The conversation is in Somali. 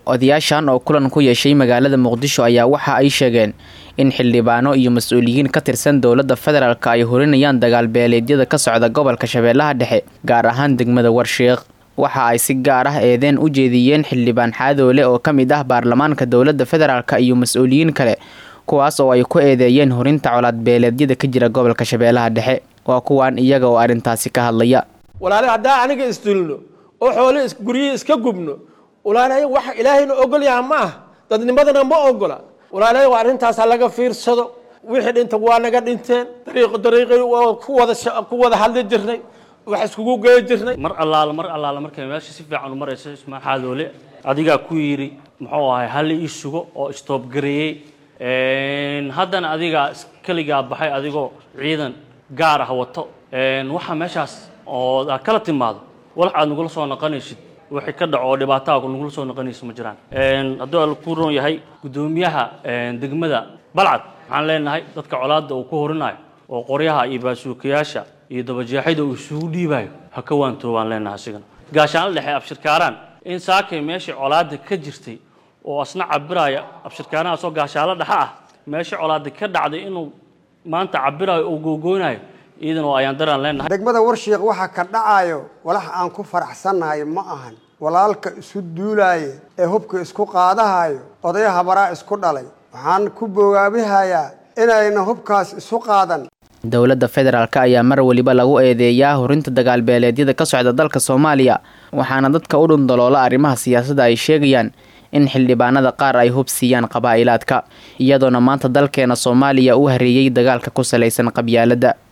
odayaashan oo kulan ku yeeshay magaalada muqdisho ayaa waxa ay sheegeen in xildhibaano iyo mas-uuliyiin ka tirsan dowladda federaalk ay horinayaan dagaal beeleedyada ka socda gobolka shabeellaha dhexe gaar ahaan degmada warshiiq waxa ay si gaar ah eedeen u jeediyeen xildhibaan xaadoole oo ka mid ah baarlamaanka dowladda federaalk iyo mas-uuliyiin kale kuwaas oo ay ku eedeeyeen horinta colaad beeleedyada ka jira gobolka shabeellaha dhexe waa kuwaan iyaga oo arrintaasi ka hadlaya walaale haddaa aniga isdulno oo xoole guryihii iska gubno walaale wax ilaahayna ogol yaha ma ah dadnimadana ma ogola walaale waa arrintaasa laga fiirsado wixii dhinta waa naga dhinteen dariiqo dariiqi waa ku wada ku wada hadli jirnay wax iskugu gey jirnay mar allaala mar allaala markay meesha si fiican u marayso ismaan xaadoole adigaa ku yidhi muxuu ahay halli ii sugo oo istoobgareeyey haddana adigaa keligaa baxay adigoo ciidan gaar ah wato waxaa meeshaas oo aad kala timaado walax aad nagula soo noqonaysid wixii ka dhaco oo dhibaataha nagula soo noqonaysa ma jiraan hadduu al ku roon yahay guddoomiyaha degmada balcad waxaan leenahay dadka colaadda uu ku horinayo oo qoryaha iyo baasuukayaasha iyo dabajeexida uu isugu dhiibayo ha ka waantoobaan leenahay asigana gaashaanla dhexe abshirkaaraan in saakay meeshii colaadda ka jirtay oo asna cabiraya abshirkaanahaasoo gaashaalo dhexe ah meeshii colaadda ka dhacday inuu maanta cabirayo oo googoonayo iidan oo ayaan daraan leenahay degmada warshiiq waxa ka dhacayo walax aan ku faraxsannahay ma ahan walaalka isu duulaaye ee hubka isku qaadahayo odaya habaraa isku dhalay waxaan ku bogaabihayaa inayna hubkaas isu qaadan dowladda federaalk ayaa mar weliba lagu eedeeyaa horinta dagaal beeleedyada ka socda dalka soomaaliya waxaana dadka u dhundaloola arrimaha siyaasadda ay sheegayaan in xildhibaanada qaar ay hub siiyaan qabaa'ilaadka iyadoona maanta dalkeena soomaaliya u hareeyey dagaalka ku salaysan qabyaaladda